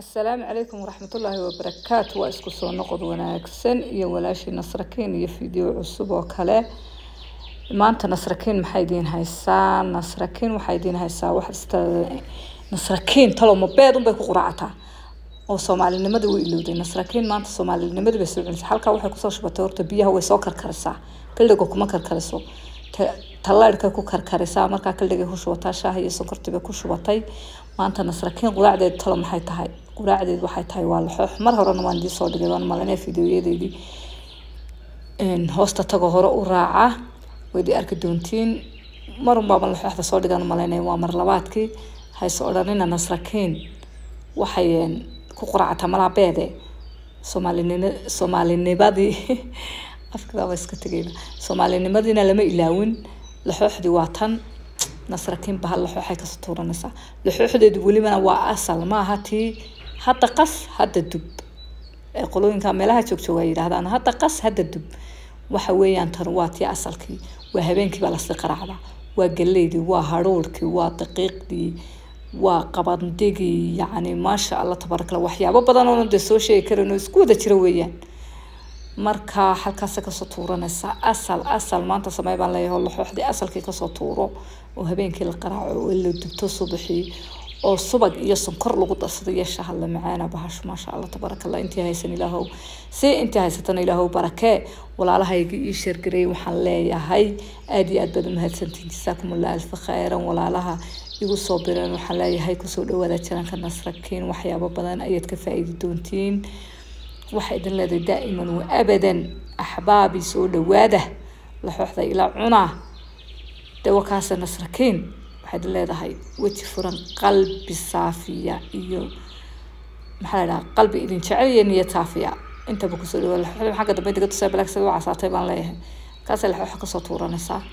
asalaamu calaykum waraxmatullaahi wabarakaatu waa isku soo noqod wanaagsan iyo walaashii nasrakiin iyo fideo cusub oo kale maanta nasrakiin maxay idiin haysaa nasrakiin waxay idiin haysaa wax ista nasrakiin talo mabeed unbay ku quraacataa oo soomaalinimadii way ilowday nasrakiin maanta soomaalinimadii bay soo celisay halkaa waxay kusoo shubatay horta biyaha way soo karkarisaa kaldhiga kuma karkariso tallaadhkay ku karkarisaa markaa kaldhigay ku shubataa shaaha iyo sonkortii bay ku shubatay maanta nasrakiin quraacdeed talo maxay tahay quraacdeed waxay tahay waa laxoox mar horena waan idiin soo dhigay waan malinaya fideoyadeedii hoosta tagoo hore u raaca waydii arki doontiin marun baaba laxooxda soo dhigan malaynaya waa mar labaadkii hayse odhanina nasrakiin waxay ku quraacataa malaabeede soomaalinin soomaalinimadii afkidaaba iska tegayna soomaalinimadiina lama ilaawin laxooxdii waa tan nasrakiin ba hal laxooxay kasoo tuuranaysaa laxooxdeedu welibana waa asal maaha tii hadda qas hadda dub ee qolooyinka meelaha joogjooga ay yidhahdaan hadda qas hadda dub waxa weeyaan tan waa tii asalkii waa habeenkii baa lasii qaraacdaa waa galeydii waa hadhuurkii waa daqiiqdii waa qabandigii yacni maasha allah tabaaraka allah waxyaabo badan oo dee soo sheegi karin oo isku wada jira weeyaan marka halkaasa kasoo tuuranaysa asal asal maanta samey baan leeyahay oo laxooxdii asalkii kasoo tuuro oo habeenkii la qaraaco oo la dubto subaxii oo subag iyo sonkor lagu darsado iyo shaha la macaana bahasho maasha allah tabaaraka allah intii haysan ilaahow si intii haysatana ilaahow barakee walaalahayga ii sheergareeyay waxaan leeyahay aada iyo aad baad umahadsantiin jasaakum allah alfa khayran walaalaha igu soo bireen waxaan leeyahay kusoo dhawaada jaranka nasrakiin waxyaabo badan ayaad ka faa-iidi doontiin waxay idin leedahay daa'iman wa abadan axbaabi soo dhawaada laxooxda ilaa cunaa dawakaasa nasrakiin waxay idin leedahay weji furan qalbi saafiya iyo maxaa la dhaha qalbi idin jecel iyo niyad saafiya intaba kusoo dhawaada laxooxda xagga dambe diga tusaa balaagsada u casaatay baan leeyahay kaasay laxooxa kasoo tuuranaysaa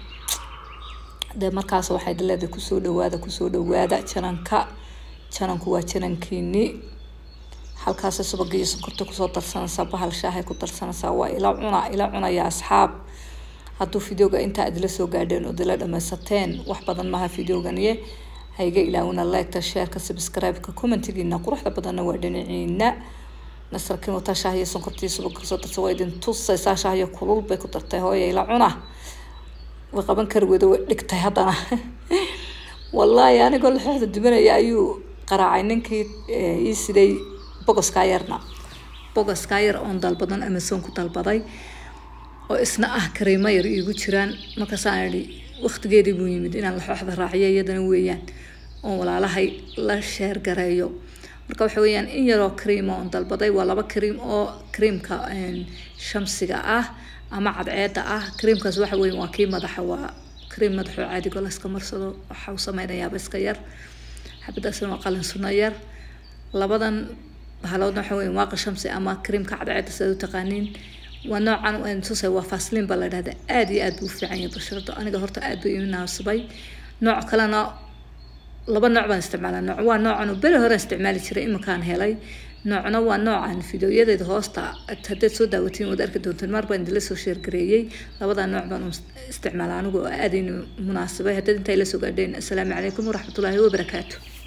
dee markaas waxay idin leedahay kusoo dhawaada kusoo dhawaada jananka jananku waa janankiini halkaasay subaga iyo sonkorta kusoo darsanaysaa bahal shaahay ku darsanaysaa waa ila cuna ila cunaya asxaab hadduu videoga intaa idila soo gaadheen oo idila dhamaysateen wax badan maaha videoganiye hayga ilaawina liketa shareka subscribe-ka commentigiina quruxda badanna waa dhinaciina nasrakiin wataa shaah iyo sonkortii subaga kusoo darsa waa idin tusaysaa shaah iyo kulul bay ku dartay hooya ila cuna way qaban kari weyda way dhigtay haddana wallaahi anigoo laxooxda dubanaya ayuu qaraacay ninkii ii siday bogoskaa yarna bogoskaa yar oon dalbadan amazon ku dalbaday oo isna ah kareemo yar iigu jiraan markaasaan idhi waqtigeedii buu yimid inaan laxooxda raaciyo iyadana weeyaan oon walaalahay la sheergareeyo marka waxa weeyaan in yaroo cream oon dalbaday waa laba cream oo creamka shamsiga ah ama cadceeda ah creamkaas waxa weeye waa kii madaxa waa cream madaxoo caadigo la iska marsado waxa uu sameynayaaba iska yar xabadaasna waa qalin suno yar labadan bahaloodna waxa weeye waaqa shamsi ama creamka cadceeda sidaad u taqaaniin waa noocan tusay waa faslin baa la dhahda aada iyo aad buu u fiican yahay basharada aniga horta aad buu ii naasibay nooc kalena laba nooc baan isticmaalaa nooc waa noocan oo beri hore isticmaali jiray iminkaan helay noocna waa noocan fideoyadeeda hoosta haddaad soo daawatiin waad arki doontaan mar baan idinla soo sheergareeyey labadaa nooc baan isticmaalaa anigu oo aadayna munaasibay haddaad intaa ila soo gaadheen assalaamu calaykum waraxmatullaahi wabarakaatu